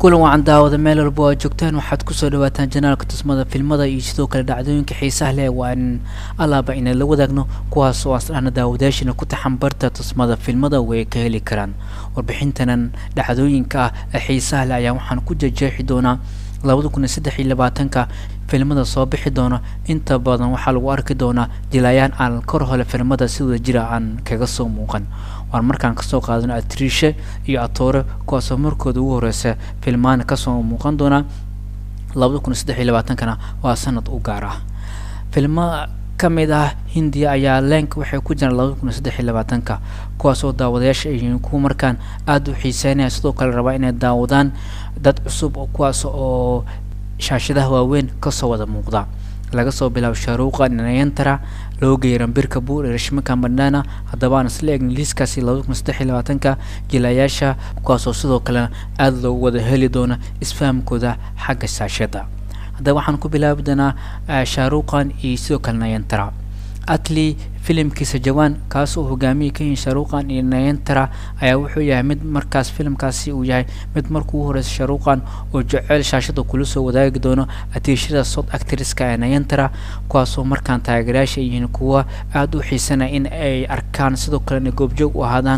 kulan wacan daawada meel walba aad joogtaan waxaad kusoo dhawaataan janaalka tusmada filmada iyo sidoo kale dhacdooyinka xiisaha leh waan alaaba inaan la wadaagno kuwaas oo asdhana daawadaashina ku taxan barta tusmada filmada way ka heli karaan warbixintanan dhacdooyinka ah ee xiisaha leh ayaa waxaan ku jejeexi doonaa labada kun iyo saddex iyo labaatanka filmada soo bixi doona inta badan waxaa lagu arki doonaa jilaayaan aan kor hole filmada si wada jira aan kaga soo muuqan waan markaan kasoo qaadano atriishe iyo atoore kuwaasoo markooda ugu horeysa filmaana kasoo muuqan doonaa labada kun iyo saddex iyo labaatankana waa sanad u gaar ah filmo ka mid ah hindiya ayaa leenka waxay ku jiraan labada kun iyo saddex iyo labaatanka kuwaasoo daawadayaasha ay yihiin kuwa markaan aada u xiiseynaya sidoo kale rabaa inay daawadaan dad cusub kuwaas oo shaashadaha waaweyn kasoo wada muuqda laga soo bilaabo shaaruuqa nayantara loo geeyay rambirka buur iyo rashmika mandana haddaba aan isla eegna liiskaasi labada kun saddex iyo labaatanka jilayaasha kuwaasoo sidoo kalena aada loogu wada heli doona isfahamkooda xagga shaashada haddaba waxaan ku bilaabi doonaa shaaruuqan iyo sidoo kale nayantara atli filimkiisa jawaan kaas oo hogaamiyay ka yihiin shaaruuqan iyo nayantara ayaa wuxuu yahay mid markaas filimkaasi uu yahay mid markuu u horeysa shaaruuqan oo jeceyl shaashada kula soo wadaagi doono atiishada sod actriska ee nayantara kuwaasoo markaan taageerayaasha ay yihiin kuwa aada u xiisanaya in ay arkaan sidoo kalena goobjoog u ahaadaan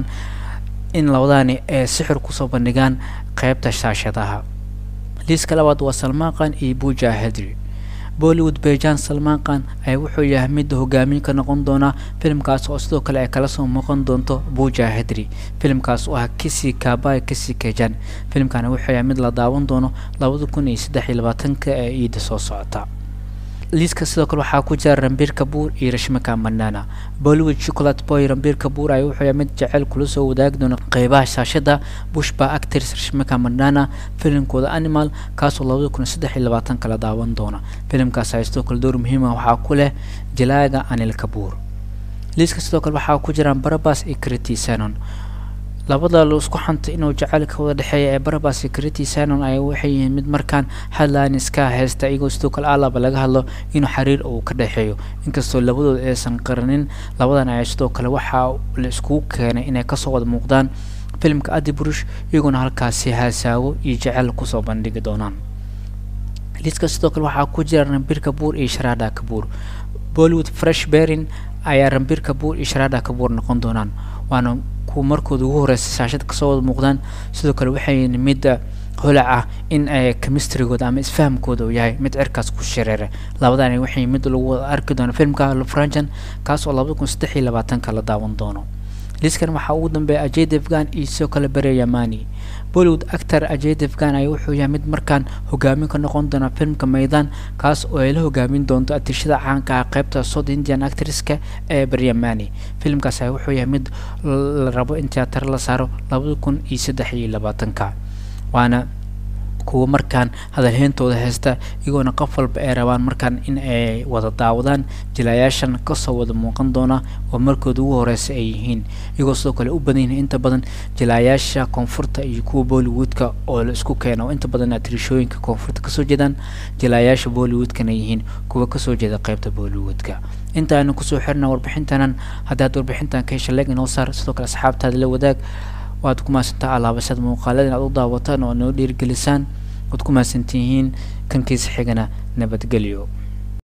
in labadaani ay sixir kusoo bandhigaan qeybta shaashadaha liiska labaad waa salmaaqan iyo buja hedri bollywood bejan salmaaqan ayaa wuxuu yahay midda hogaamiye ka noqon doona filimkaas oo sidoo kale ay kala soo muuqan doonto buja hedri filimkaas oo ah kisi kabay kisi kejan filimkani wuxuu yahay mid la daawan doono labada kun iyo saddex iyo labaatanka ee iida soo socota liiska sidoo kale waxaa ku jira rambir kabuur iyo rashmika mandana bollywood chocolate boy rambir kabuur ayaa wuxuu yahay mid jeceyl kula soo wadaagi doona qeybaha shaashada bushba actors rashmika mandana filimkooda animal kaasoo labada kun iyo saddex iyo labaatan kala daawan doona filimkaas ayaa sidoo kale door muhiima waxaa ku leh jalaaga anil kabuur liiska sidoo kale waxaa ku jiraan barabas iyo criti sanon labada la isku xantay inuu jacaylka wada dhexeeya ee barabas iyo criti sanon ayaa waxay yihiin mid markaan headlines ka haysta iyagoo sidoo kale alaba laga hadlo inuu xiriir uu ka dhexeeyo inkastoo labadooda aysan qaranin labadan ayaa sidoo kale waxaa la iskugu keenay inay kasoo wada muuqdaan filimka adi burush iyagoona halkaasi haasaawo iyo jaceyl kusoo bandhigi doonaan liiska sidoo kale waxaa ku jira rambir kabuur iyo sharada kabuur bollywood fresh berin ayaa rambir kabuur iyo sharada kabuur noqon doonaan waana kuwa markooda ugu horeysa shaashada kasoo wada muuqdaan sidoo kale waxay midda holac ah in ay chemistrygooda ama isfahamkooda uu yahay mid cirkaas ku shareera labadan waxay mid lagu wada arki doono filmka lufranjan kaas oo labada kun saddex iyo labaatanka la daawan doono liiskan waxaa ugu dambeeya ajay devgan iyo sidoo kale bere yamani bollywood actor ajay devgan ayaa wuxuu yahay mid markaan hogaamin ka noqon doona filmka maydaan kaas oo ay la hogaamin doonto atishada caanka ah qeybta south indian actresska ee beryamani filimkaas ayaa wuxuu yahay mid la rabo in tiyaatar la saaro labada kun iyo saddex iyo labaatanka waana kuwa markaan hadalheyntooda haysta iyagoona qof walba ay rabaan markaan in ay wada daawadaan jilayaashan kasoo wada muuqan doona oo markooda ugu horeysa ay yihiin iyagoo sidoo kale u badan yihiin inta badan jilayaasha koonfurta iyo kuwa bollywoodka oo la isku keena oo inta badan atrishooyinka koonfurta kasoo jeedaan jilayaasha bollywoodkana yihiin kuwa kasoo jeeda qeybta bollywoodka inta aanu kusoo xirna warbixintanan haddaad warbixintan ka hesha leeg inoo saar sidoo kale asxaabtaada la wadaag waad ku mahadsantaa alaabashada muuqaalada inaad u daawataan oo noo dhiirigelisaan waad ku mahadsantihiin kankiisa xigana nabadgelyo